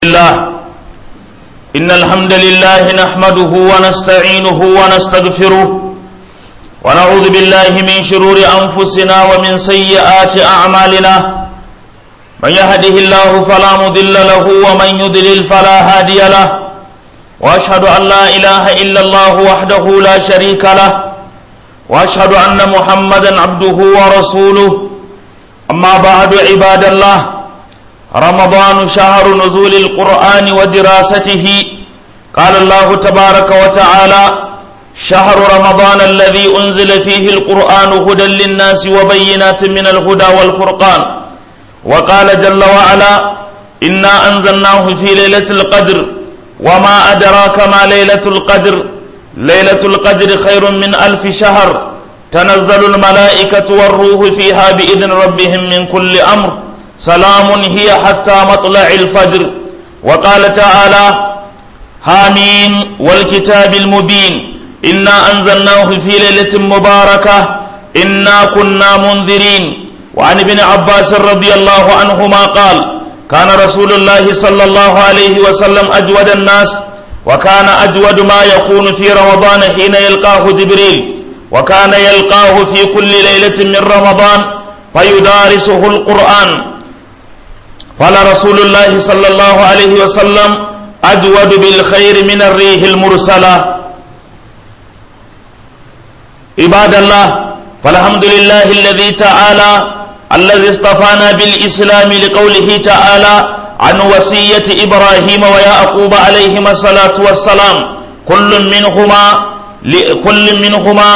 الله إن الحمد لله نحمده ونستعينه ونستغفره ونعوذ بالله من شرور أنفسنا ومن سيئات أعمالنا من يهده الله فلا مضل له ومن يضلل فلا هادي له وأشهد أن لا إله إلا الله وحده لا شريك له وأشهد أن محمدا عبده ورسوله أما بعد عباد الله رمضان شهر نزول القرآن ودراسته قال الله تبارك وتعالى شهر رمضان الذي أنزل فيه القرآن هدى للناس وبينات من الهدى والفرقان وقال جل وعلا إنا أنزلناه في ليلة القدر وما أدراك ما ليلة القدر ليلة القدر خير من ألف شهر تنزل الملائكة والروح فيها بإذن ربهم من كل أمر سلام هي حتى مطلع الفجر وقال تعالى حاميم والكتاب المبين إنا أنزلناه في ليلة مباركة إنا كنا منذرين وعن ابن عباس رضي الله عنهما قال كان رسول الله صلى الله عليه وسلم أجود الناس وكان أجود ما يكون في رمضان حين يلقاه جبريل وكان يلقاه في كل ليلة من رمضان فيدارسه القرآن قال رسول الله صلى الله عليه وسلم أجود بالخير من الريح المرسلة عباد الله فالحمد لله الذي تعالى الذي اصطفانا بالإسلام لقوله تعالى عن وصية إبراهيم ويعقوب عليهما الصلاة والسلام كل منهما كل منهما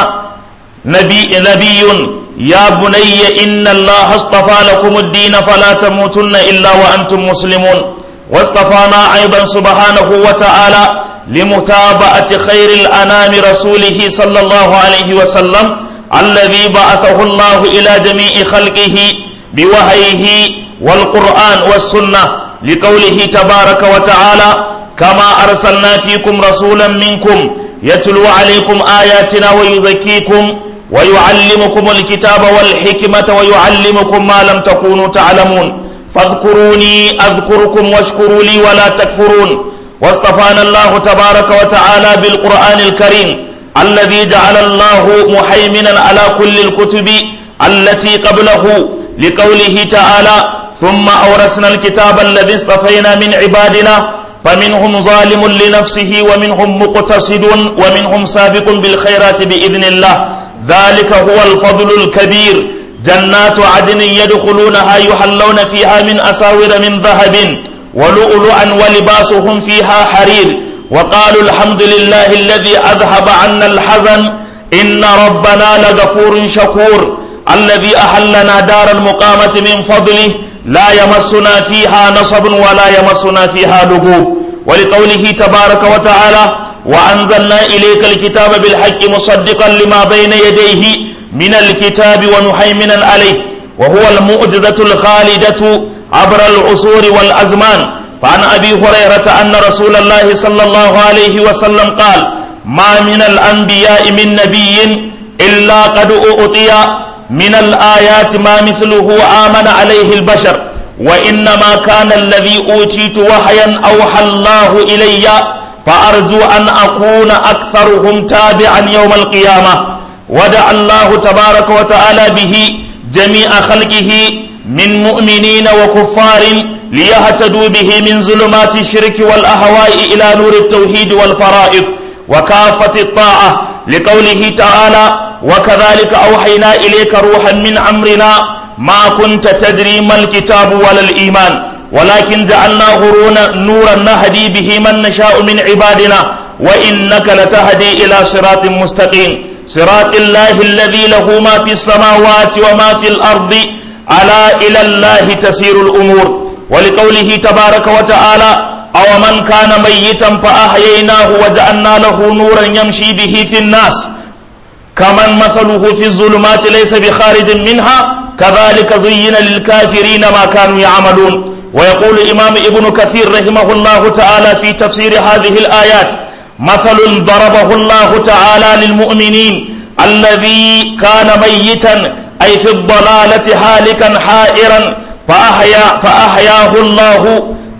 نبي نبي يا بني إن الله اصطفى لكم الدين فلا تموتن إلا وأنتم مسلمون واصطفانا أيضا سبحانه وتعالى لمتابعة خير الأنام رسوله صلى الله عليه وسلم الذي بعثه الله إلى جميع خلقه بوحيه والقرآن والسنة لقوله تبارك وتعالى كما أرسلنا فيكم رسولا منكم يتلو عليكم آياتنا ويزكيكم ويعلمكم الكتاب والحكمة ويعلمكم ما لم تكونوا تعلمون فاذكروني أذكركم واشكروا لي ولا تكفرون واصطفانا الله تبارك وتعالى بالقرآن الكريم الذي جعل الله محيمنا على كل الكتب التي قبله لقوله تعالى ثم أورثنا الكتاب الذي اصطفينا من عبادنا فمنهم ظالم لنفسه ومنهم مقتصد ومنهم سابق بالخيرات بإذن الله ذلك هو الفضل الكبير جنات عدن يدخلونها يحلون فيها من أساور من ذهب ولؤلؤا ولباسهم فيها حرير وقالوا الحمد لله الذي أذهب عنا الحزن إن ربنا لغفور شكور الذي أحلنا دار المقامة من فضله لا يمسنا فيها نصب ولا يمسنا فيها لغوب ولقوله تبارك وتعالى وأنزلنا إليك الكتاب بالحق مصدقا لما بين يديه من الكتاب ومهيمنا عليه وهو المعجزة الخالدة عبر العصور والأزمان فعن أبي هريرة أن رسول الله صلى الله عليه وسلم قال ما من الأنبياء من نبي إلا قد أعطي من الآيات ما مثله آمن عليه البشر وإنما كان الذي أوتيت وحيا أوحى الله إلي فأرجو أن أكون أكثرهم تابعا يوم القيامة ودع الله تبارك وتعالى به جميع خلقه من مؤمنين وكفار ليهتدوا به من ظلمات الشرك والأهواء إلى نور التوحيد والفرائض وكافة الطاعة لقوله تعالى وكذلك أوحينا إليك روحا من أمرنا ما كنت تدري ما الكتاب ولا الإيمان ولكن جعلناه نورا نهدي به من نشاء من عبادنا وإنك لتهدي إلى صراط مستقيم صراط الله الذي له ما في السماوات وما في الأرض ألا إلى الله تسير الأمور ولقوله تبارك وتعالى أو من كان ميتا فأحييناه وجعلنا له نورا يمشي به في الناس كمن مثله في الظلمات ليس بخارج منها كذلك زين للكافرين ما كانوا يعملون ويقول إمام ابن كثير رحمه الله تعالى في تفسير هذه الآيات مثل ضربه الله تعالى للمؤمنين الذي كان ميتا أي في الضلالة هالكا حائرا فأحيا فأحياه الله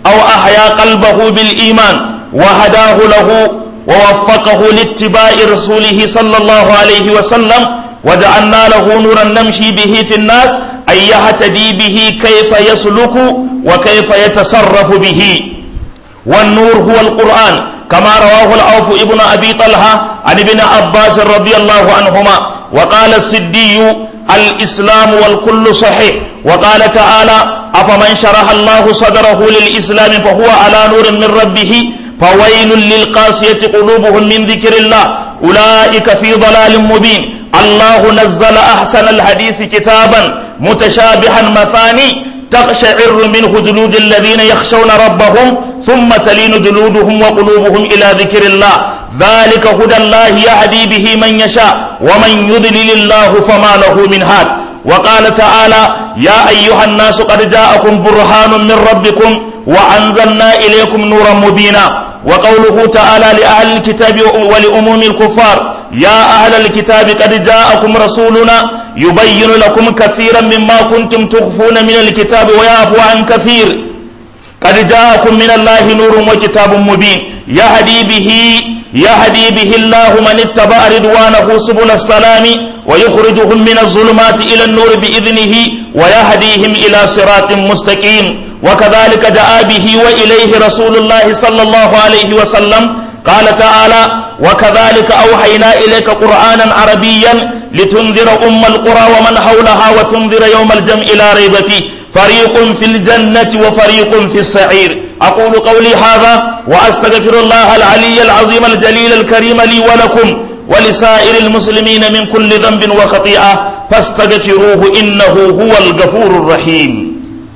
أو أحيا قلبه بالإيمان وهداه له ووفقه لاتباع رسوله صلى الله عليه وسلم وجعلنا له نورا نمشي به في الناس أن يهتدي به كيف يسلك وكيف يتصرف به والنور هو القرآن كما رواه العوف ابن أبي طلحة عن ابن عباس رضي الله عنهما وقال السدي الإسلام والكل صحيح وقال تعالى أفمن شرح الله صدره للإسلام فهو على نور من ربه فويل للقاسية قلوبهم من ذكر الله أولئك في ضلال مبين الله نزل أحسن الحديث كتابا متشابها مثاني تقشعر منه جلود الذين يخشون ربهم ثم تلين جلودهم وقلوبهم إلى ذكر الله ذلك هدى الله يهدي به من يشاء ومن يضلل الله فما له من هاد وقال تعالى يا أيها الناس قد جاءكم برهان من ربكم وأنزلنا إليكم نورا مبينا وقوله تعالى لأهل الكتاب ولأموم الكفار يا أهل الكتاب قد جاءكم رسولنا يبين لكم كثيرا مما كنتم تخفون من الكتاب ويعفو عن كثير قد جاءكم من الله نور وكتاب مبين يهدي به يهدي به الله من اتبع رضوانه سبل السلام ويخرجهم من الظلمات إلى النور بإذنه ويهديهم إلى صراط مستقيم وكذلك دعا به وإليه رسول الله صلى الله عليه وسلم قال تعالى وكذلك أوحينا إليك قرآنا عربيا لتنذر أم القرى ومن حولها وتنذر يوم الجمع لا ريب فيه فريق في الجنة وفريق في السعير أقول قولي هذا وأستغفر الله العلي العظيم الجليل الكريم لي ولكم ولسائر المسلمين من كل ذنب وخطيئة فاستغفروه إنه هو الغفور الرحيم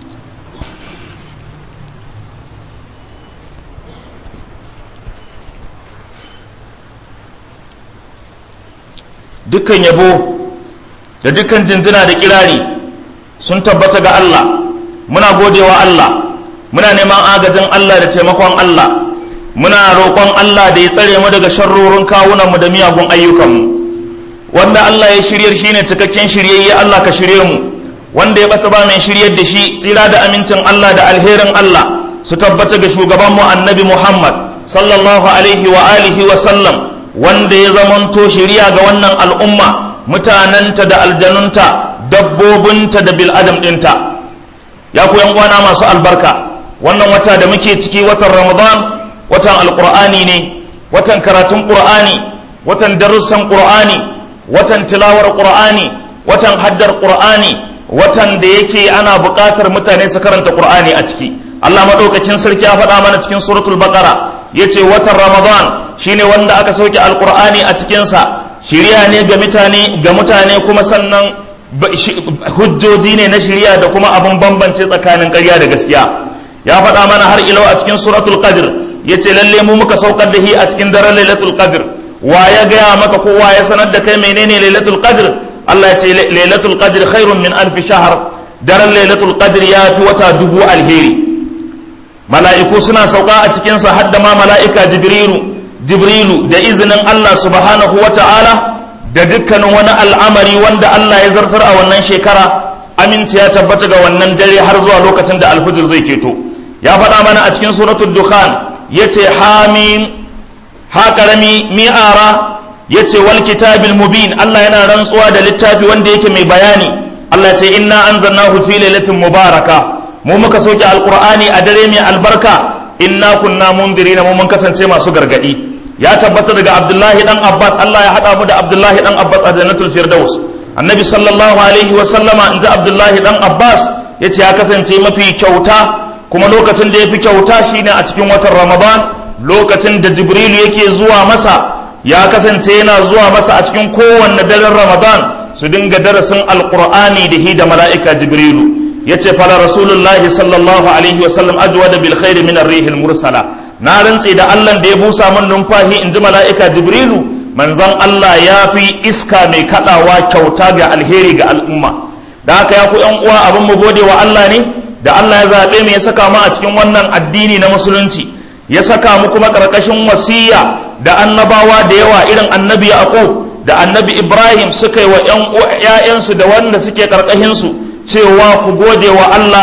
dukkan yabo da dukkan jinjina da kirari sun tabbata ga Allah muna godewa Allah muna neman agajin Allah da taimakon Allah muna roƙon Allah da ya tsare mu daga sharrorin kawunanmu da miyagun ayyukanmu wanda Allah ya shiryar shine cikakken shiryayye Allah ka shirye mu wanda ya bata ba mai shiryar da shi tsira da amincin Allah da alherin Allah su tabbata ga shugabanmu annabi Muhammad sallallahu alaihi wa alihi wa sallam wanda ya zamanto shiriya ga wannan al'umma mutanenta da aljanunta dabbobinta da bil'adam ɗinta ya ku uwana masu albarka wannan wata da muke ciki watan ramadan watan alƙur'ani ne watan karatun ƙur'ani watan darussan ƙur'ani watan tilawar ƙur'ani watan haddar ƙur'ani watan da yake ana buƙatar mutane su karanta ƙur'ani a ciki allah maɗaukakin sarki ya faɗa mana cikin suratul baqara ya ce watan ramadan shine wanda aka sauke alƙur'ani a cikinsa shirya ne ga mutane ga mutane kuma sannan hujjoji ne na shirya da kuma abin bambance tsakanin ƙarya da gaskiya ya faɗa mana har ilau a cikin suratul qadr ya ce lalle mu muka saukar da shi a cikin daren lailatul qadr wa ya gaya maka ko wa ya sanar da kai menene lailatul qadr Allah ya ce lailatul qadr khairun min alfi shahr daren lailatul qadr ya fi wata dubu alheri mala'iku suna sauka a cikin sa har da ma mala'ika jibrilu jibrilu da izinin Allah subhanahu wa ta'ala da dukkanin wani al'amari wanda Allah ya zartar a wannan shekara aminci ya tabbata ga wannan dare har zuwa lokacin da alfijir zai keto ya faɗa mana a cikin suratul dukhan yace hamim ha karami mi'ara yace wal kitabil mubin Allah yana rantsuwa da littafi wanda yake mai bayani Allah ya ce inna anzalnahu fi lailatin mubaraka mu muka soke alqur'ani a dare mai albarka inna kunna mundirina mu mun kasance masu gargadi ya tabbata daga abdullahi dan abbas allah ya haɗa mu da abdullahi dan abbas a jannatul firdaus annabi sallallahu alaihi wa sallama in ji abdullahi dan abbas ya ce ya kasance mafi kyauta kuma lokacin da ya fi kyauta shine a cikin watan ramadan lokacin da jibrilu yake zuwa masa ya kasance yana zuwa masa a cikin kowanne daren ramadan su dinga darasin alqur'ani da hi da mala'ika jibrilu ya ce fala rasulullahi sallallahu alaihi wa sallam ajwada bil khairi min ar-rihil mursala na rantse da Allah da ya busa min numfahi in ji mala'ika Jibrilu manzan Allah ya fi iska mai kaɗawa kyauta ga alheri ga al'umma da haka ya ku ‘yan uwa abin mu gode wa Allah ne da Allah ya zaɓe mu ya saka mu a cikin wannan addini na musulunci ya saka mu kuma ƙarƙashin wasiya da annabawa da yawa irin annabi Yaqub da annabi Ibrahim suka yi wa ‘ya'yansu da wanda suke ƙarƙashinsu cewa ku gode wa Allah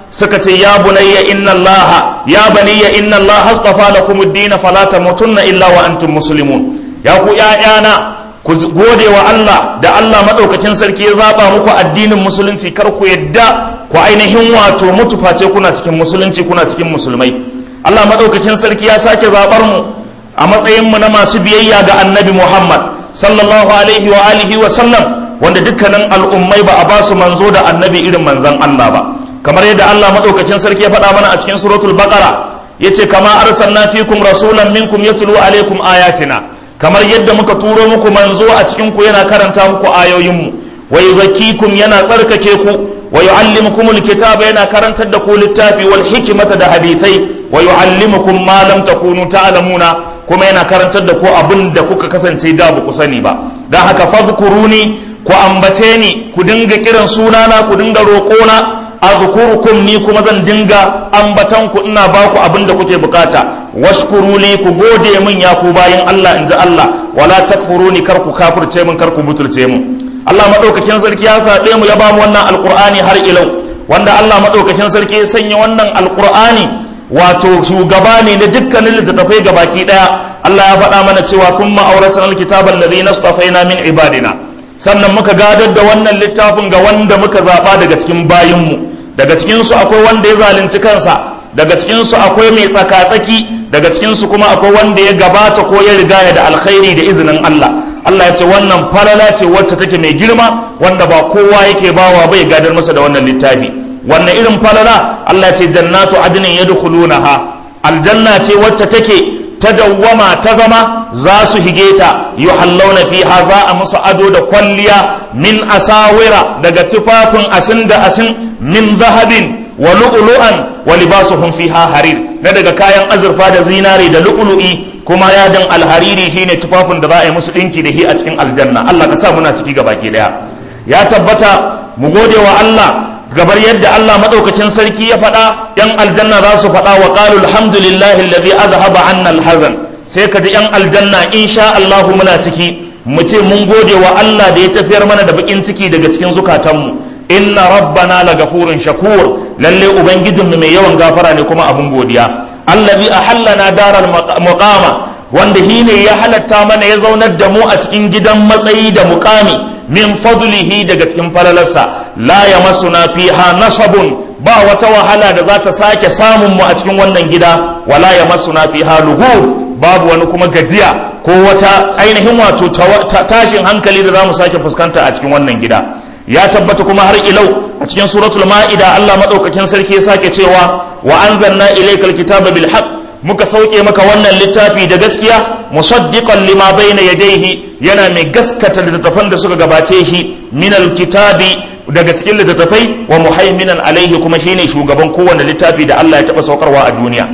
suka ce ya bunayya inna Allah ya baniya inna Allah astafa lakum ad-din fala tamutunna illa wa antum muslimun ya ku ƴaƴana ku gode wa Allah da Allah madaukakin sarki ya zaba muku addinin musulunci kar ku yadda ku ainihin wato mutu face kuna cikin musulunci kuna cikin musulmai Allah madaukakin sarki ya sake zabar mu a matsayin mu na masu biyayya ga Annabi Muhammad sallallahu alaihi wa alihi wa sallam wanda dukkanin al'ummai ba a ba su manzo da annabi irin manzan Allah ba kamar yadda Allah madaukakin sarki ya faɗa mana a cikin suratul baqara yace kama arsalna fikum rasulan minkum yatlu alaikum ayatina kamar yadda muka turo muku manzo a cikin ku yana karanta muku ayoyin mu wa yuzakkikum yana tsarkake ku wa yuallimukum alkitaba yana karantar da ku littafi wal hikmata da hadithai wa yuallimukum ma lam takunu ta'lamuna kuma yana karantar da ku abin da kuka kasance da ba ku sani ba dan haka fadhkuruni ku ambace ni ku dinga kiran sunana ku dinga roƙona azkurukum ni kuma zan dinga ambatan ku ina ba ku abin da kuke bukata washkuru li ku gode min ya ku bayin Allah in ji Allah wala takfuruni kar ku kafirce min kar ku butulce min Allah madaukakin sarki ya sabe mu ya ba mu wannan alqur'ani har ilau wanda Allah madaukakin sarki ya sanya wannan alqur'ani wato shugaba ne na dukkanin littattafai gabaki daya Allah ya faɗa mana cewa thumma awrasna alkitaba alladhi nastafaina min ibadina sannan muka gadar da wannan littafin ga wanda muka zaɓa daga cikin bayinmu daga cikinsu akwai wanda ya zalunci kansa daga cikinsu akwai mai tsaka-tsaki daga cikinsu kuma akwai wanda ya gabata ko ya rigaya da alkhairi da izinin Allah Allah ya ce wannan falala ce wacce take mai girma wanda ba kowa yake bawa bai gadar masa da wannan littafi wannan irin falala Allah ya ce jannatu adnin yadkhulunaha aljanna ce wacce take ta dawwama ta zama za su hige ta yuhallawna fiha za a musu ado da kwalliya min asawira daga tufafin asin da asin min zahabin wa lu'lu'an wa libasuhum fiha harir na daga kayan azurfa da zinare da lu'lu'i kuma yadin alhariri shine tufafin da za a yi musu dinki da shi a cikin aljanna Allah ka sa muna ciki gabaki daya ya tabbata mu gode wa Allah gabar yadda Allah madaukakin sarki ya faɗa yan aljanna za su faɗa wa qalu alhamdulillahi alladhi azhaba anna alhazan sai ka ji yan aljanna insha Allah muna ciki mu ce mun gode wa Allah da ya tafiyar mana da bakin ciki daga cikin zukatanmu inna rabbana lagafurun shakur lalle ubangijinmu mai yawan gafara ne kuma abun godiya allazi ahallana daral muqama wanda shi ne ya halatta mana ya zaunar da mu a cikin gidan matsayi da muqami min fadlihi daga cikin falalarsa la yamassuna fiha nasabun ba wata wahala da za ta sake samun mu a cikin wannan gida wala yamassuna fiha lughub babu wani kuma gajiya ko wata ainihin wato tashin hankali da za mu sake fuskanta a cikin wannan gida ya tabbata kuma har ilau a cikin suratul ma'ida Allah madaukakin sarki ya sake cewa wa anzalna ilaykal kitaba bil haqq muka sauke maka wannan littafi da gaskiya musaddiqan lima bayna yadayhi yana mai gaskata littattafan da suka gabace shi min kitabi daga cikin littattafai wa muhaiminan alaihi kuma shine shugaban kowanne littafi da Allah ya taba saukarwa a duniya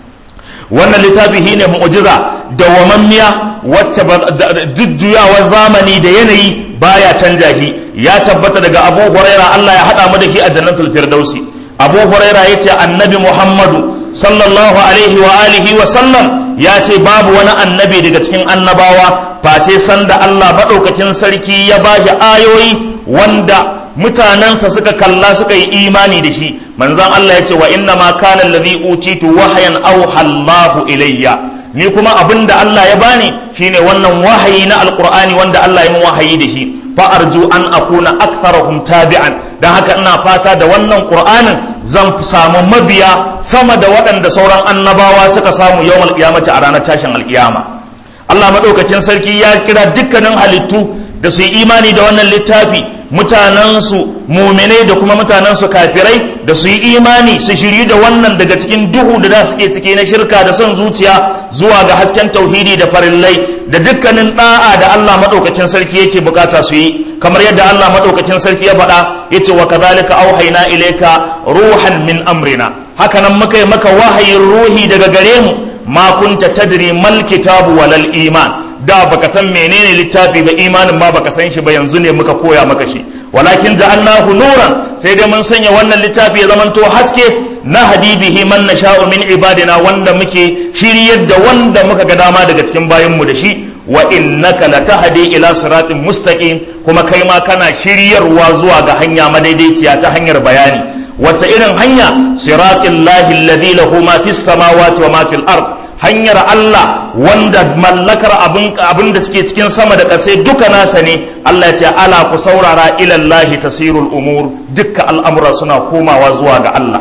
wannan littafi shine mu'jiza dawwamammiya wacce jujjuyawar zamani da yanayi baya canja shi ya tabbata daga Abu Huraira Allah ya hada mu da shi a jannatul firdausi Abu Huraira yace annabi Muhammadu sallallahu alaihi wa alihi wa sallam ya ce babu wani annabi daga cikin annabawa face sanda Allah maɗaukakin sarki ya ba shi ayoyi wanda mutanensa suka kalla suka yi imani da shi manzon Allah ya ce wa inna ma kana alladhi utitu wahyan awha Allahu ilayya ni kuma abinda Allah ya bani shine wannan wahayi na alqur'ani wanda Allah ya min wahayi da shi fa arju an akuna aktharahum tabi'an dan haka ina fata da wannan qur'anin zan samu mabiya sama da waɗanda sauran annabawa suka samu yawmal qiyamati a ranar tashin alkiyama Allah madaukakin sarki ya kira dukkanin halittu da su yi imani da wannan littafi mutanensu muminai da kuma mutanensu kafirai da su yi imani su shiri da wannan daga cikin duhu da da suke ciki na shirka da son zuciya zuwa ga hasken tauhidi da farillai da dukkanin da'a da Allah madaukakin sarki yake bukata su yi kamar yadda Allah madaukakin sarki ya faɗa yace wa kadhalika auhayna ilayka ruhan min amrina haka nan muka yi maka wahayin ruhi daga gare mu ma kunta tadri mal kitabu walal iman da baka san menene littafi ba imanin ma baka san shi ba yanzu ne muka koya maka shi walakin ja'alnahu nuran sai dai mun sanya wannan littafi ya zamanto haske na hadibihi man nasha'u min ibadina wanda muke shiryar da wanda muka ga dama daga cikin bayanmu da shi wa innaka latahdi ila siratin mustaqim kuma kai ma kana shiryarwa zuwa ga hanya madaidaiciya ta hanyar bayani wata irin hanya siratil lahi alladhi lahu ma fis samawati wa ma fil ard hanyar Allah wanda mallakar abin da suke cikin sama da ƙasa duka nasa ne Allah ya ce ala ku saurara ilallahi tasirul umur dukka al'amura suna komawa zuwa ga Allah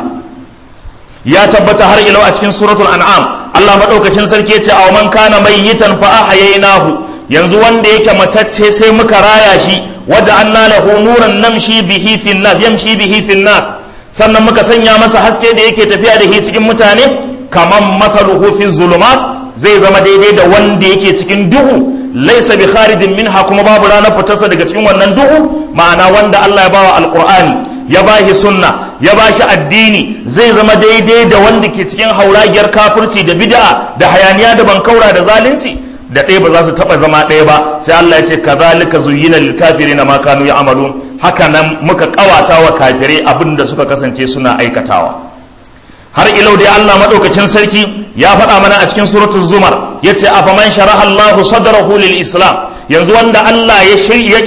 ya tabbata har ilau a cikin suratul an'am Allah madaukakin sarki ya ce aw man kana mayyitan fa ahyaynahu yanzu wanda yake matacce sai muka raya shi waja'alna lahu nuran namshi bihi fin nas yamshi bihi fin nas sannan muka sanya masa haske da yake tafiya da shi cikin mutane kaman mathaluhu fi zulumat zai zama daidai da wanda yake cikin duhu laisa bi kharijin minha kuma babu ranar fitarsa daga cikin wannan duhu ma'ana wanda Allah ya bawa alqur'ani ya bashi sunna ya bashi addini zai zama daidai da wanda ke cikin hauragiyar kafirci da bid'a da hayaniya da bankaura da zalunci da ɗaya ba za su taɓa zama ɗaya ba sai Allah ya ce kazalika zuyyina lil kafirina ma kanu ya'malun haka nan muka kawata wa kafirai abin da suka kasance suna aikatawa har ilau dai Allah madaukakin sarki ya faɗa mana a cikin suratul zumar yace afaman sharaha Allahu sadrahu lil islam yanzu wanda Allah ya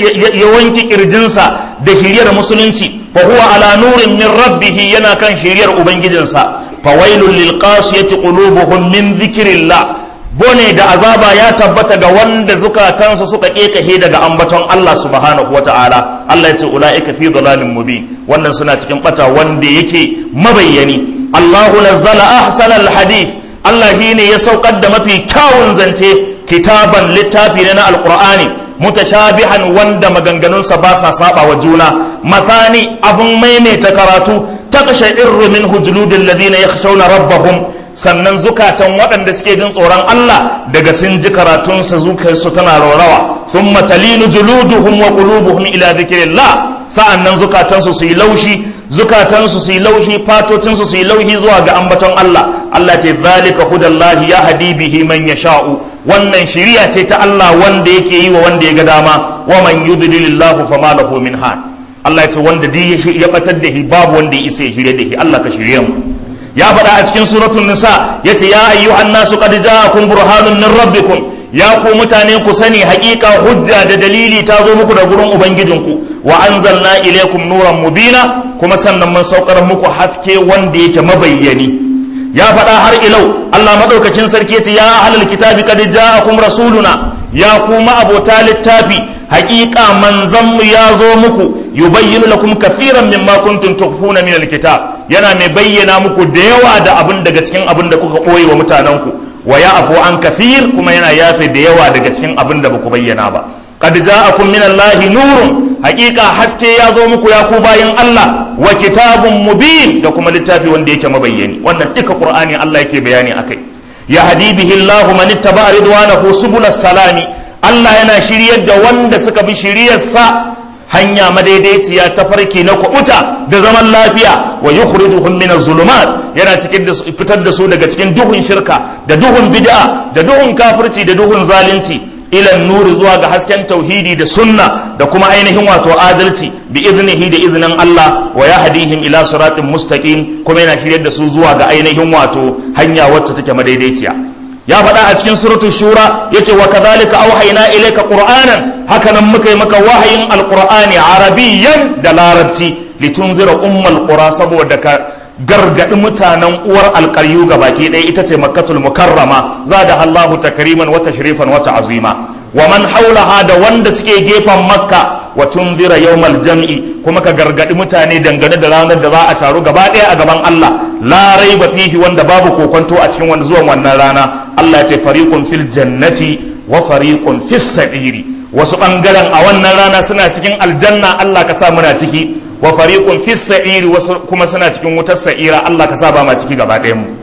ya wanki kirjinsa da shiriyar musulunci fa huwa ala nurin min rabbih yana kan shiriyar ubangijinsa fawailul lil qasiyati qulubuhum min dhikrillah bone da azaba ya tabbata ga wanda zukatansa suka kekahe daga ambaton Allah subhanahu wa ta'ala Allah ya ce ula'ika fi dhalalin mubin wannan suna cikin bata wanda yake mabayyani Allahu nazzala ahsanal hadith Allah shine ya saukar da mafi kyawun zance kitaban littafi ne na alqur'ani mutashabihan wanda maganganunsa ba sa saba wa juna mathani abun maimaita karatu taqsha'irru minhu juludul ladina yakhshawna rabbahum sannan zukatan waɗanda suke jin tsoron Allah daga sun ji karatunsa zukarsu tana raurawa sun matalinu juluduhum wa qulubuhum ila dhikrillah sa'annan zukatansu su yi laushi zukatansu su yi laushi fatocinsu su yi laushi zuwa ga ambaton Allah Allah ce zalika hudallahi ya hadi bihi man yasha'u wannan shiriya ce ta Allah wanda yake yi wa wanda ya ga dama wa man yudlilillahu fama lahu min had Allah ya ce wanda duk ya batar da shi babu wanda ya isa ya shirye da shi Allah ka shirye mu ya faɗa a cikin suratul nisa yace ya ayyuhan nasu qad ja'akum burhanun min rabbikum ya ku mutane ku sani haƙiƙa hujja da dalili ta zo muku da gurin ubangijinku wa anzalna ilaykum nuran mubina kuma sannan mun saukar muku haske wanda yake mabayyani ya faɗa har ilau Allah madaukakin sarki yace ya ahlul kitabi qad ja'akum rasuluna ya ku abota littafi haƙiƙa manzanmu ya zo muku yubayyinu lakum kafiran mimma kuntum tukhfuna min alkitab yana mai bayyana muku da yawa da abin daga cikin abin da kuka koyi wa mutanenku wa ya'fu an kafir kuma yana yafe da yawa daga cikin abin da baku bayyana ba qad ja'akum min allahi nurun haƙiƙa haske ya zo muku ya ku bayin Allah wa kitabun mubin da kuma littafi wanda yake mabayyani wannan duka qur'ani Allah yake bayani akai ya hadi bihi Allahu man ittaba ridwanahu subulas salami Allah yana shiryar da wanda suka bi shiryarsa hanya madaidaiciya ta farki na kubuta da zaman lafiya wa yukhrijuhum min az-zulumat yana cikin da fitar da su daga cikin duhun shirka da duhun bid'a da duhun kafirci da duhun zalunci ila nuri zuwa ga hasken tauhidi da sunna da kuma ainihin wato adalci bi iznihi da iznin Allah wa yahdihim ila siratin mustaqim kuma yana shiryar da su zuwa ga ainihin wato hanya wacce take madaidaiciya ya faɗa a cikin suratul shura yace wa kadhalika auhayna ilayka qur'anan haka nan muka yi maka wahayin alqur'ani arabiyyan da larabci litunzira ummal qura saboda ka gargadi mutanen uwar alƙaryu baki ɗaya ita ce makkatul mukarrama zada Allahu takriman wa tashrifan wa ta'zima wa man haulaha da wanda suke gefen makka wa tunzira yawmal jam'i kuma ka gargadi mutane dangane da ranar da za a taru gaba ɗaya a gaban Allah la raiba fihi wanda babu kokonto a cikin wanda zuwan wannan rana Allah ya ce fariqun fil jannati wa fariqun fis sa'iri wasu bangaren a wannan rana suna cikin aljanna Allah ka sa muna ciki wa fariqun fis sa'iri wasu kuma suna cikin wutar sa'ira Allah ka sa ba ma ciki gaba ɗayan mu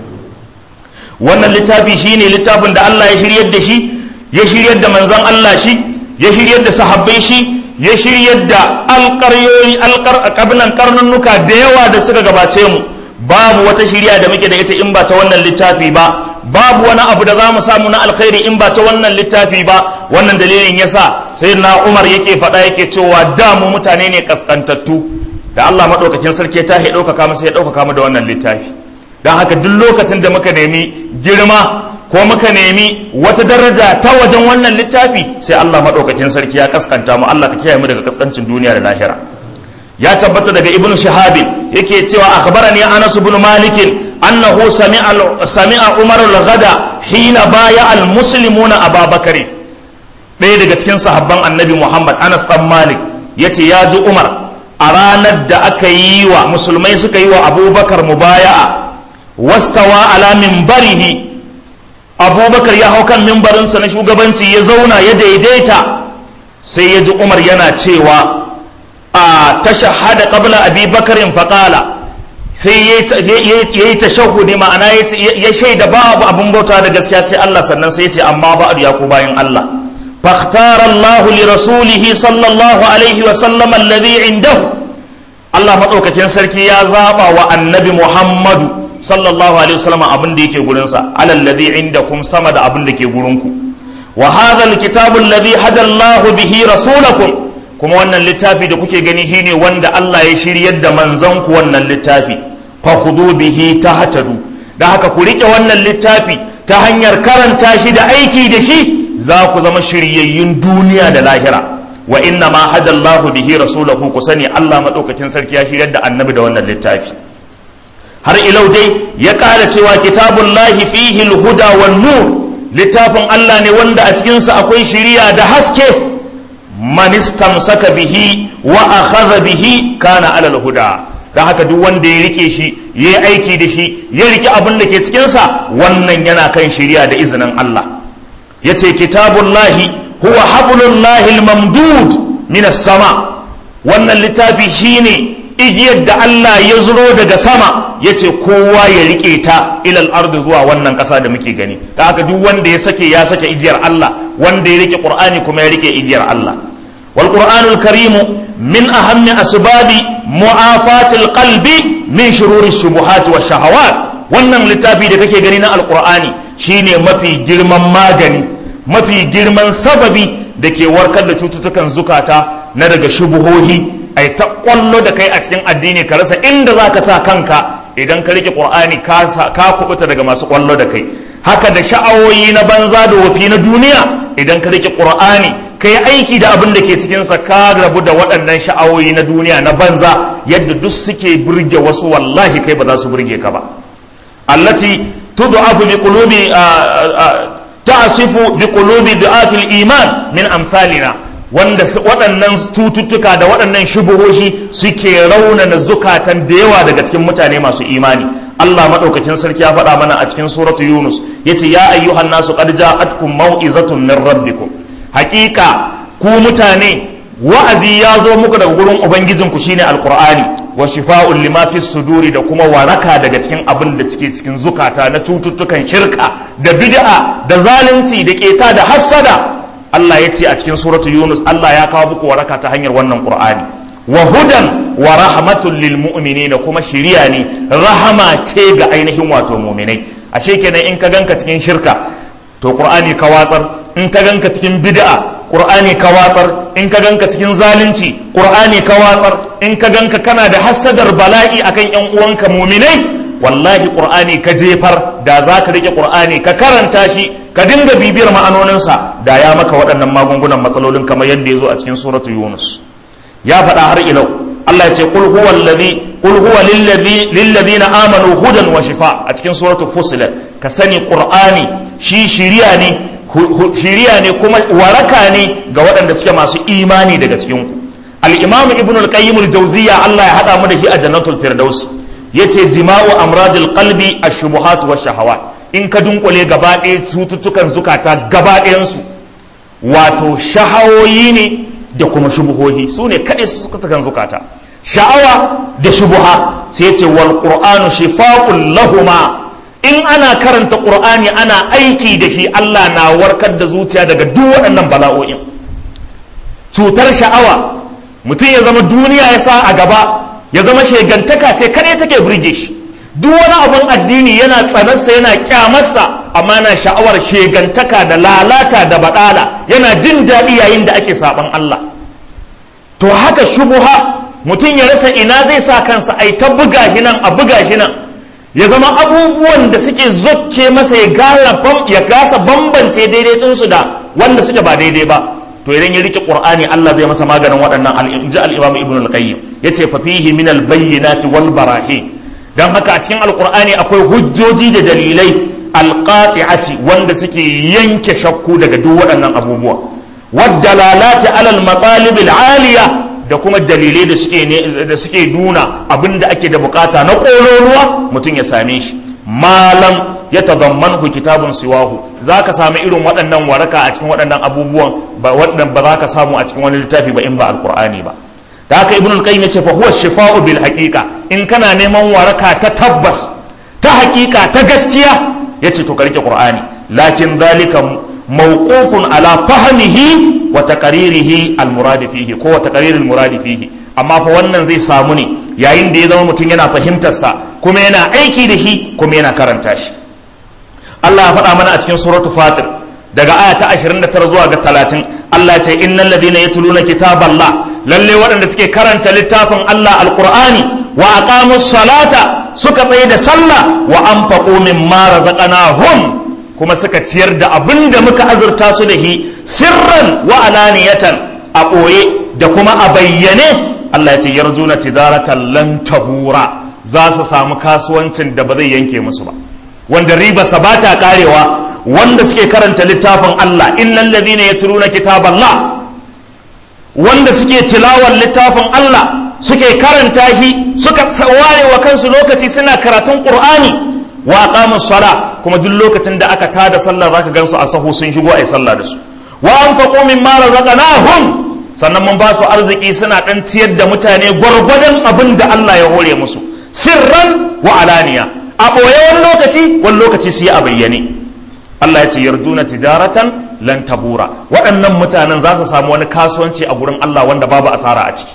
wannan littafi shine littafin da Allah ya shiryar da shi ya shiryar da manzon Allah shi ya shiryar da sahabbai shi ya shiryar da alƙaryoyi alƙarnan karnunnuka da yawa da suka gabace mu babu wata shirya da muke da ita in ba ta wannan littafi ba babu wani abu da za mu samu na alkhairi in ba ta wannan littafi ba wannan dalilin yasa sai na umar yake faɗa yake cewa da mu mutane ne kaskantattu da Allah maɗaukakin sarki ta ya ɗaukaka masa ya ɗaukaka mu da wannan littafi don haka duk lokacin da muka nemi girma ko muka nemi wata daraja ta wajen wannan littafi sai Allah maɗaukakin sarki ya kaskanta mu Allah ka kiyaye mu daga kaskancin duniya da lahira ya tabbata daga ibn shahab yake cewa akhbarani anas ibn malik annahu sami'a sami'a umar al-ghada hina baya al-muslimuna ababakar ɗaya daga cikin sahabban annabi muhammad anas dan malik yace ya ji umar a ranar da aka yi wa musulmai suka yi wa abubakar mubaya'a wastawa ala minbarihi abubakar ya hau kan mimbarinsa na shugabanci ya zauna ya daidaita sai ya ji umar yana cewa a tashahada qabla abi bakarin faƙala sai ya yi tashahudi ma'ana ya shaida babu abin bauta da gaskiya sai Allah sannan sai ya ce amma ba'adu ya ku bayan Allah فاختار الله لرسوله صلى الله عليه وسلم الذي عنده الله مدaukakin sarki ya zaba wa annabi Muhammadu sallallahu alaihi wasallam abin da yake gurin sa alal ladhi indakum sama da abin da ke gurin ku wa hadha alkitabu alladhi hada Allah bihi rasulakum kuma wannan littafi da kuke gani shine wanda Allah ya shiryar da manzon ku wannan littafi fa khudu bihi tahtadu da haka ku rike wannan littafi ta hanyar karanta shi da aiki da shi za ku zama shiryayyun duniya da lahira wa inna ma hadallahu bihi rasulahu ku sani Allah madaukakin sarki ya shiryar da annabi da wannan littafi har ilau dai ya kara cewa kitabullahi fihi alhuda wan nur littafin Allah ne wanda a cikin sa akwai shiriya da haske man istamsaka bihi wa akhadha bihi kana ala alhuda dan haka duk wanda ya rike shi ya yi aiki da shi ya rike abin da ke cikin sa wannan yana kan shiriya da izinin Allah yace kitabullahi huwa hablullahi almamdud min sama wannan littafi shine igiyar da Allah ya zuro daga sama yace kowa ya rike ta ilal ardi zuwa wannan kasa da muke gani da haka duk wanda ya sake ya sake igiyar Allah wanda ya rike qur'ani kuma ya rike igiyar Allah wal qur'anul karimu min ahammi asbabi mu'afatil qalbi min shururi shubuhati wa shahawat wannan littafi da kake gani na alqur'ani shine mafi girman magani mafi girman sababi da ke warkar da cututtukan zukata na daga shubuhohi ai ta kwallo da kai a cikin addini ka rasa inda za ka sa kanka idan ka rike qur'ani ka kubuta daga masu kwallo da kai haka da sha'awoyi na banza da wafi na duniya idan ka rike qur'ani ka yi aiki da abin da ke cikinsa ka rabu da waɗannan sha'awoyi na duniya na banza yadda duk suke burge wasu wallahi kai ba za su burge ka ba allati tud'afu bi qulubi ta'asifu bi qulubi du'afil iman min amsalina wanda waɗannan cututtuka da waɗannan shubuhoshi suke raunana zukatan da yawa daga cikin mutane masu imani Allah madaukakin sarki ya faɗa mana a cikin suratu Yunus yace ya ayyuhan nasu qad ja'atkum mau'izatun min rabbikum haƙiƙa ku mutane wa'azi ya zo muku daga gurin ubangijinku shine alqur'ani wa shifa'un lima fi suduri da kuma waraka daga cikin abin da suke cikin zukata na cututtukan shirka da bid'a da zalunci da keta da hassada Allah ya ce a cikin suratu Yunus Allah ya kawo muku waraka ta hanyar wannan Qur'ani wa hudan wa rahmatun lil mu'minina kuma shiriya ne rahama ce ga ainihin wato mu'minai ashe kenan in ka ganka cikin shirka to Qur'ani ka watsar in ka ganka cikin bid'a Qur'ani ka watsar in ka ganka cikin zalunci Qur'ani ka watsar in ka ganka kana da hassadar bala'i akan yan uwanka mu'minai wallahi qur'ani ka jefar da za ka rike qur'ani ka karanta shi ka dinga bibiyar ma'anoninsa da ya maka waɗannan magungunan matsalolin kamar yadda ya zo a cikin suratu yunus ya faɗa har ilau Allah ya ce qul huwa alladhi qul huwa lilladhina amanu hudan wa shifa a cikin suratu fusilat ka sani qur'ani shi shiriya ne shiriya ne kuma waraka ne ga waɗanda suke masu imani daga cikin ku al-imam ibn al-qayyim al-jawziyya Allah ya hada mu da shi a jannatul firdaus yace jima'u amradil qalbi ash-shubuhat wa shahawat in ka dunkule gaba ɗaya cututtukan zukata gaba ɗayansu wato shahawoyi ne da kuma shubuhohi su ne kaɗai su suka kan zukata sha'awa da shubuha sai ce wal qur'anu shifa'un lahuma in ana karanta qur'ani ana aiki da shi Allah na warkar da zuciya daga duk waɗannan bala'o'in cutar sha'awa mutum ya zama duniya ya sa a gaba ya zama shegantaka ce kaɗai take burge shi duk wani abun addini yana tsanarsa yana kyamarsa amma na sha'awar shegantaka da lalata da baɗala yana jin daɗi yayin da ake saɓan Allah to haka shubuha mutum ya rasa ina zai sa kansa ai ta buga hinan a buga hinan ya zama abubuwan da suke zokke masa ya gasa bambance daidai ɗinsu da wanda suke ba daidai ba to idan ya rike qur'ani Allah zai masa maganin waɗannan al-inji al-imam ibn al-qayyim yace fa fihi min al-bayyinati wal barahin dan haka a cikin alqur'ani akwai hujjoji da dalilai alqati'ati wanda suke yanke shakku daga duk waɗannan abubuwa wadalalati alal matalib alaliya da kuma dalilai da suke da suke nuna abinda ake da bukata na kololuwa mutum ya same shi malam ya tadammanhu kitabun siwahu zaka samu irin waɗannan waraka a cikin waɗannan abubuwan ba waɗannan ba za ka samu a cikin wani littafi ba in ba alqur'ani ba da haka ibnul qayyim yace fa huwa shifa'u bil haqiqa in kana neman waraka ta tabbas ta haqiqa ta gaskiya yace to ka rike qur'ani lakin zalika mawqufun ala fahmihi wa taqririhi al murad fihi ko wa taqrir al murad fihi amma fa wannan zai samu ne yayin da ya zama mutum yana fahimtar sa kuma yana aiki da shi kuma yana karanta shi Allah ya faɗa mana a cikin suratul fatir daga aya ta 29 zuwa ga 30 Allah ya ce innal ladina yatluna kitaballah lalle waɗanda suke karanta littafin Allah alqur'ani wa aqamus salata suka tsaye da sallah wa anfaqu mimma razaqnahum kuma suka ciyar da abin da muka azurta su da shi sirran wa alaniyatan a ɓoye da kuma a bayyane Allah ya ce yarjuna tijaratan lan tabura za su samu kasuwancin da ba zai yanke musu ba wanda ribarsa ba ta karewa wanda suke karanta littafin Allah innal ladina yatluna kitaballah wanda suke tilawar littafin Allah suke karanta shi suka ware wa kansu lokaci suna karatun Qur'ani wa aqamus sala kuma duk lokacin da aka tada sallah zaka gansu a sahu sun shigo ai sallah da su wa anfaqu mimma razaqnahum sannan mun ba su arziki suna dan ciyar da mutane gwargwadon abin da Allah ya hore musu sirran wa alaniya a ɓoye wani lokaci wani lokaci su yi a bayyane Allah ya ce yarjuna tijaratan lan tabura waɗannan mutanen za su samu wani kasuwanci a gurin Allah wanda babu asara a ciki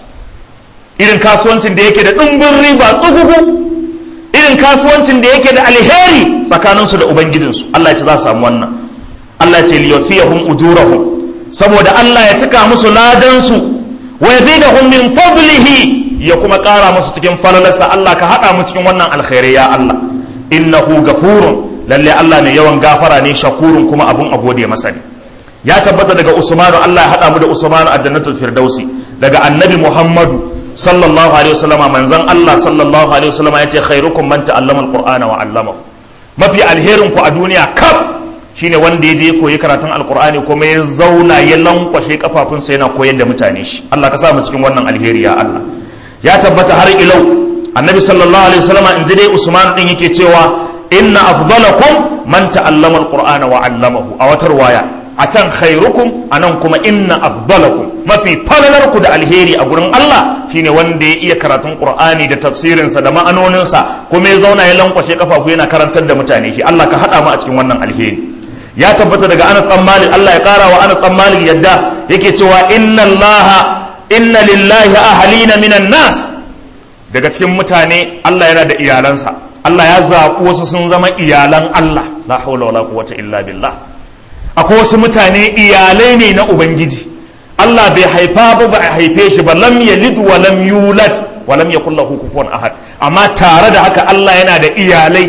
irin kasuwancin da yake da ɗumbin riba tsugugu irin kasuwancin da yake da alheri tsakaninsu da ubangijinsu Allah ya ce za su samu wannan Allah ya ce liyafiyahum ujurahum saboda Allah ya cika musu ladansu wa yazidahum min fadlihi ya kuma ƙara musu cikin falalarsa Allah ka haɗa mu cikin wannan alkhairai ya Allah innahu gafurun lalle Allah ne yawan gafara ne shakurun kuma abun a gode masa ne ya tabbata daga Usmanu Allah ya haɗa mu da Usmanu a jannatul firdausi daga annabi Muhammadu sallallahu alaihi wasallama manzon Allah sallallahu alaihi wasallama yace khairukum man ta'allama alqur'ana wa 'allamahu mafi alherin ku a duniya kaf shine wanda ya je koyi karatun alqur'ani kuma ya zauna ya lankwashe kafafunsa yana koyar da mutane shi Allah ka sa mu cikin wannan alheri ya Allah ya tabbata har ilau annabi sallallahu alaihi wasallam in ji dai usman din yake cewa inna afdalakum man ta'allama alqur'ana wa 'allamahu a wata riwaya a can khairukum anan kuma inna afdalakum mafi falalarku da alheri a gurin Allah shine wanda ya iya karatun qur'ani da tafsirinsa da ma'anoninsa kuma ya zauna ya lankwashe kafafu yana karantar da mutane shi Allah ka hada mu a cikin wannan alheri ya tabbata daga Anas dan Malik Allah ya kara wa Anas dan Malik yadda yake cewa inna Allah inna lillahi ahalina minan nas daga cikin mutane Allah yana da iyalansa Allah ya zaɓi wasu sun zama iyalan Allah la haula wala quwwata illa billah akwai wasu mutane iyalai ne na ubangiji Allah bai haifa ba ba a haife shi ba lam yalid wa lam yulad wa lam yakul lahu kufuwan ahad amma tare da haka Allah yana da iyalai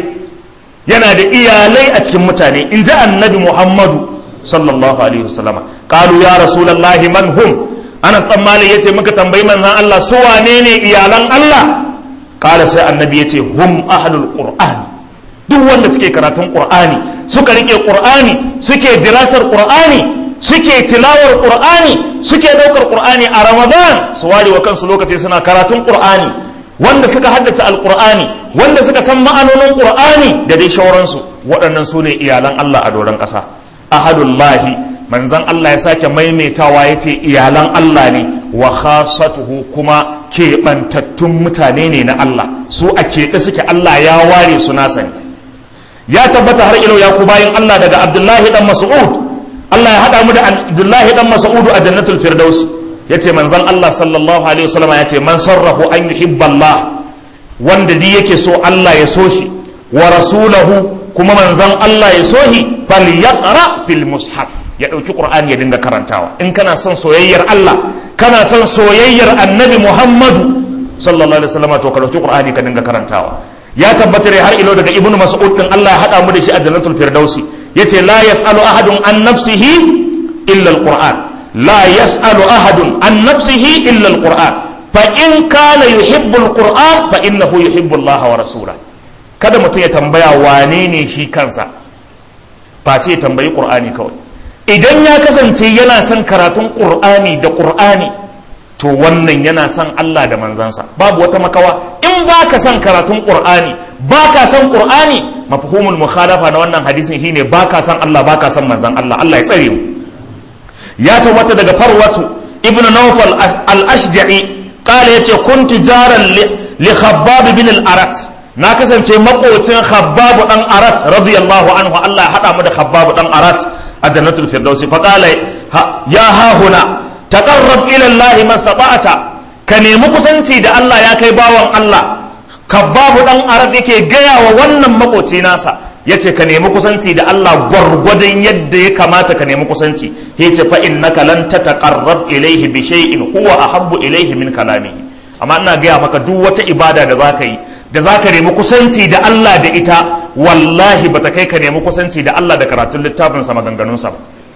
yana da iyalai a cikin mutane in ji annabi Muhammadu sallallahu alaihi wasallam qalu ya rasulullahi man hum Anas dan Malik yace muka tambayi manzon Allah su wane ne iyalan Allah kala sai annabi yace hum ahlul qur'an duk wanda suke karatun qur'ani suka rike qur'ani suke dirasar qur'ani suke tilawar qur'ani suke daukar qur'ani a ramadan su ware wa kansu lokaci suna karatun qur'ani wanda suka haddace alqur'ani wanda suka san ma'anonin qur'ani da dai shauransu waɗannan su ne iyalan Allah a doron ƙasa ahadullahi manzan Allah ya sake maimaitawa ya ce iyalan Allah ne wa khasatuhu kuma keɓantattun mutane ne na Allah su a keɓe suke Allah ya ware su nasa ne ya tabbata har ilau ya ku bayan Allah daga Abdullahi dan Mas'ud Allah ya haɗa mu da Abdullahi dan Mas'ud a jannatul Firdaus ya ce manzan Allah sallallahu alaihi wasallam ya ce man sarrahu an yuhibballah wanda di yake so Allah ya so shi wa rasulahu kuma manzan Allah ya so shi falyaqra fil mushaf ya ɗauki ƙur'ani ya dinga karantawa in kana son soyayyar Allah kana son soyayyar annabi Muhammadu sallallahu alaihi wasallam to ka ɗauki ƙur'ani ka dinga karantawa ya tabbatar har ilo daga ibnu mas'ud din Allah ya hada mu da shi a jannatul firdausi yace la yasalu ahadun an nafsihi illa alquran la yas'alu ahadun an nafsihi illa alquran fa in kana yuhibbu alquran fa innahu yuhibbu Allah wa rasulahu kada mutum ya tambaya wane ne shi kansa face ya tambayi qur'ani kawai idan ya kasance yana son karatun qur'ani da qur'ani to wannan yana son Allah da manzansa babu wata makawa in ba ka son karatun qur'ani ba ka son qur'ani mafhumul mukhalafa na wannan hadisin shine ba ka son Allah ba ka son manzan Allah Allah ya tsare mu ya tabbata daga farwatu ibnu nawfal al-ashja'i qala yace kuntu jaran li khabbab bin al-arat na kasance makocin khabbab dan arat radiyallahu anhu Allah ya hada mu da khabbab dan arat a jannatul firdausi fa qala ya ha huna taqarrab ila Allah mastata'ata ka nemi kusanci da Allah ya kai bawan Allah kabbabu dan arab yake gaya wa wannan makoci nasa yace ka nemi kusanci da Allah gwargwadon yadda ya kamata ka nemi kusanci yace fa innaka lan tataqarrab ilayhi bi shay'in huwa ahabbu ilayhi min kalamihi amma ina gaya maka duk wata ibada da zaka yi da zaka nemi kusanci da Allah da ita wallahi bata kai ka nemi kusanci da Allah da karatun littafin sa maganganun sa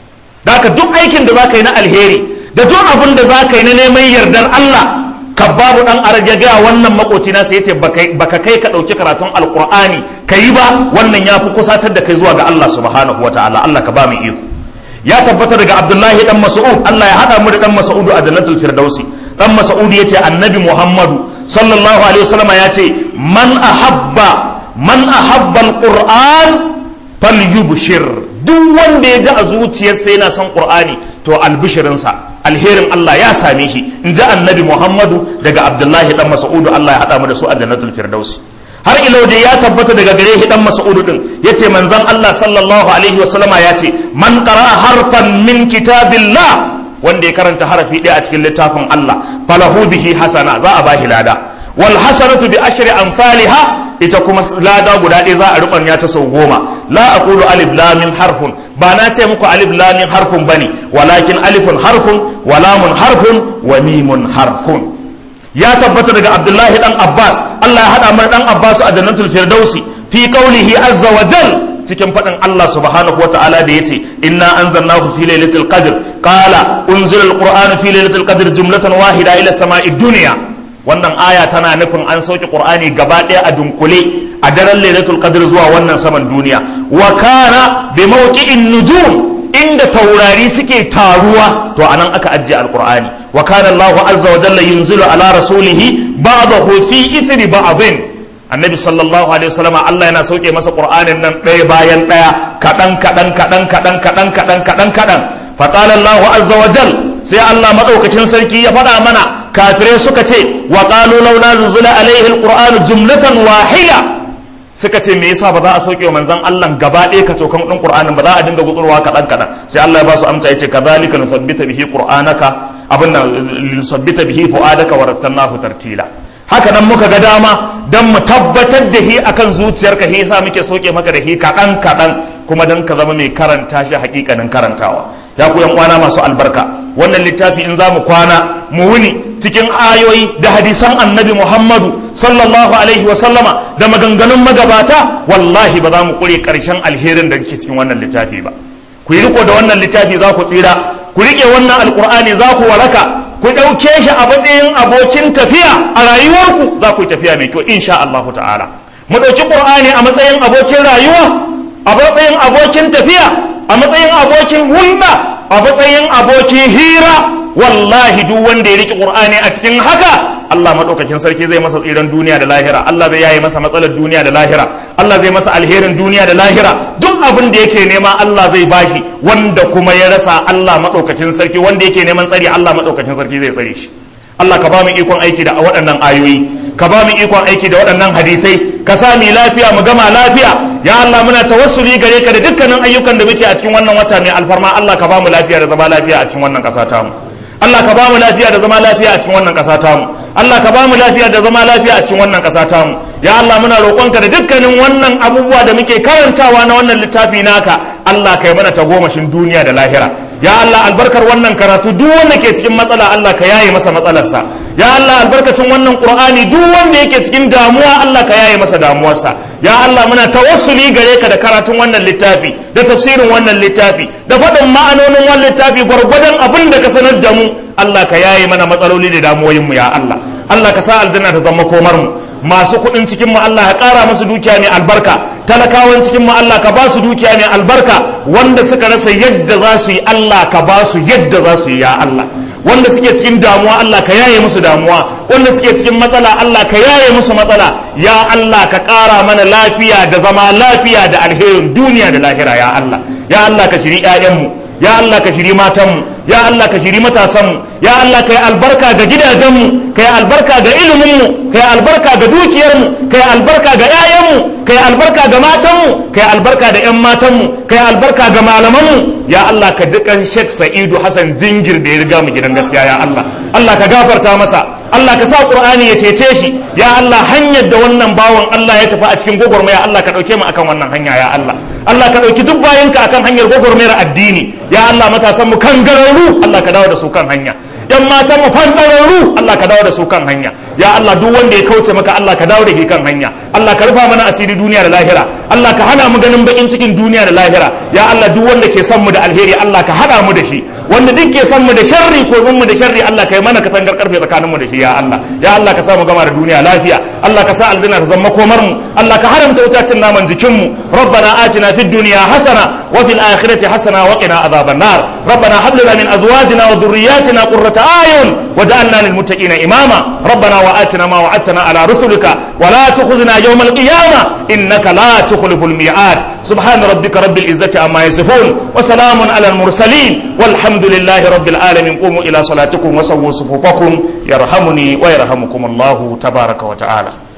da duk aikin da zaka yi na alheri da duk abin da za ka yi na neman yardar Allah ka babu dan arab ya gaya wannan makoci na sai yace baka kai ka dauki karatun alqur'ani ka yi ba wannan ya fi kusatar da kai zuwa ga Allah subhanahu wataala Allah ka ba mu iko ya tabbata daga Abdullahi dan Mas'ud Allah ya hada mu da dan Mas'ud a jannatul firdausi dan Mas'ud yace annabi Muhammadu sallallahu alaihi wasallam ya ce man ahabba man ahabba alquran falyubshir duk wanda ya ji a zuciyarsa yana son qur'ani to albishirinsa alherin Allah ya same shi in ji annabi Muhammadu daga Abdullahi dan Mas'udu Allah ya haɗa mu da su a jannatul firdausi har ilo da ya tabbata daga gare shi dan Mas'udu din yace manzon Allah sallallahu alaihi wa sallama yace man qara'a harfan min kitabillah wanda ya karanta harafi ɗaya a cikin littafin Allah falahu bihi hasana za a bashi lada wal hasanatu bi ashri amsalha ita kuma lada guda ɗaya za a rubanya ta sau goma la aqulu alif lam mim harfun ba na ce muku alif lam mim harfun bane walakin alifun harfun wa lamun harfun wa mimun harfun ya tabbata daga abdullahi dan abbas Allah ya hada mana dan abbas a jannatul firdausi fi qawlihi azza wa jal cikin faɗin Allah subhanahu wa ta'ala da yace inna anzalnahu fi lailatul qadr qala unzila alquran fi lailatul qadr jumlatan wahida ila sama'i dunya wannan aya tana nufin an sauke qur'ani gaba ɗaya a dunkule a daren lailatul qadr zuwa wannan saman duniya wa kana bi mawqi'in nujum inda taurari suke taruwa to anan aka ajiye alqur'ani wa kana Allahu azza wa jalla yunzilu ala rasulihi ba'dahu fi ithri ba'dhin annabi sallallahu alaihi wasallam Allah yana sauke masa qur'anin nan ɗaya bayan ɗaya kaɗan kaɗan kaɗan kaɗan kaɗan kaɗan kaɗan kaɗan fa qala Allahu azza wa jalla sai Allah madaukakin sarki ya faɗa mana kafirai suka ce wa qalu launa nuzula alaihi alqur'anu jumlatan wahida suka ce me yasa ba za a sauke wa manzon Allah gaba ɗaya ka cokan ɗin qur'anin ba za a dinga gutsurwa kaɗan kaɗan sai Allah ya ba su amsa yace kadhalika nuthabbita bihi qur'anaka abin nan nuthabbita bihi fu'adaka wa rattalnahu tartila haka nan muka ga dama dan mu tabbatar da hi akan zuciyarka hi yasa muke sauke maka da hi kaɗan kaɗan kuma dan ka zama mai karanta shi hakikanin karantawa ya ku yan kwana masu albarka wannan littafi in za mu kwana mu wuni cikin ayoyi da hadisan annabi muhammadu sallallahu alaihi wa sallama da maganganun magabata wallahi ba za mu kure karshen alherin da ke cikin wannan littafi ba ku yi riko da wannan littafi za ku tsira ku rike wannan alkur'ani za ku waraka ku ɗauke shi a matsayin abokin tafiya a rayuwarku za ku yi tafiya mai kyau insha Allah ta'ala mu ɗauki ƙur'ani a matsayin abokin rayuwa a matsayin abokin tafiya a matsayin abokin hulɗa a matsayin abokin hira wallahi duk wanda ya riƙe ƙur'ani a cikin haka Allah maɗaukakin sarki zai masa tsiran duniya da lahira Allah zai yaye masa matsalar duniya da lahira Allah zai masa alherin duniya da lahira duk abin da yake nema Allah zai bashi wanda kuma ya rasa Allah maɗaukakin sarki wanda yake neman tsari Allah maɗaukakin sarki zai tsare shi Allah ka ba mu ikon aiki da waɗannan ayoyi ka ba mu ikon aiki da waɗannan hadisai ka sa mu lafiya mu gama lafiya ya Allah muna tawassuli gare ka da dukkanin ayyukan da muke a cikin wannan wata mai alfarma Allah ka ba mu lafiya da zama lafiya a cikin wannan ƙasa tamu Allah ka ba mu lafiya da zama lafiya a cikin wannan ƙasa tamu Allah ka ba mu lafiya da zama lafiya a cikin wannan ƙasa tamu ya Allah muna roƙonka da dukkanin wannan abubuwa da muke karantawa na wannan littafi naka Allah ka yi mana tagomashin duniya da lahira ya Allah albarkar wannan karatu duk wanda ke cikin matsala Allah ka yaye masa matsalarsa ya Allah albarkacin wannan qur'ani duk wanda yake cikin damuwa Allah ka yaye masa damuwarsa ya Allah muna tawassuli gare ka da karatun wannan littafi da tafsirin wannan littafi da faɗin ma'anonin wannan littafi gwargwadon abin da ka sanar da mu Allah ka yaye mana matsaloli da damuwoyin mu ya Allah Allah ka sa aljanna ta zama komar mu masu kuɗin cikin mu Allah ya ƙara musu dukiya mai albarka talakawan cikin mu Allah ka ba su dukiya mai albarka wanda suka rasa yadda za su yi Allah ka ba su yadda za su yi ya Allah wanda suke cikin damuwa Allah ka yaye musu damuwa wanda suke cikin matsala Allah ka yaye musu matsala ya Allah ka ƙara mana lafiya da zama lafiya da alherin duniya da lahira ya Allah ya Allah ka shiri 'ya'yanmu ya Allah ka shiri matanmu ya Allah ka shiri matasanmu ya Allah ka yi albarka ga gidajenmu ka yi albarka ga iliminmu ka yi albarka ga dukiyarmu ka yi albarka ga 'ya'yanmu ka yi albarka ga matanmu ka yi albarka da 'yan matanmu ka yi albarka ga malamanmu ya Allah ka ji kan Sheikh Sa'idu Hassan Jingir da ya riga mu gidan gaskiya ya Allah Allah ka gafarta masa Allah ka sa Qur'ani ya cece shi ya Allah hanyar da wannan bawan Allah ya tafi a cikin gwagwarmaya Allah ka dauke mu akan wannan hanya ya Allah Allah ka dauki duk bayanka akan hanyar gwagwarmayar addini ya Allah matasan mu kan gararru Allah ka dawo da su kan hanya yan matan mu fandararru Allah ka dawo da su kan hanya ya Allah duk wanda ya kauce maka Allah ka dawo da shi kan hanya Allah ka rufa mana asiri duniya da lahira Allah ka hana mu ganin bakin cikin duniya da lahira ya Allah duk wanda ke son mu da alheri Allah ka hada mu da shi wanda duk ke son mu da sharri ko mun mu da sharri Allah ka yi mana katangar karfe tsakanin mu da shi ya Allah ya Allah ka sa mu gama da duniya lafiya Allah ka sa aljanna ta zama komar mu Allah ka haramta wutacin naman jikin mu rabbana atina fid dunya hasana wa fil akhirati hasana wa qina adhaban nar rabbana hab lana min azwajina wa dhurriyyatina qurrata ayun waj'alna lil muttaqina imama rabbana wa atina ma wa'adtana ala rusulika wa la tukhzina yawm al qiyamah innaka la tukhliful mi'ad subhana rabbika rabbil izzati amma yasifun wa salamun ala al mursalin والحمد لله رب العالمين قوموا إلى صلاتكم وسووا صفوفكم يرحمني ويرحمكم الله تبارك وتعالى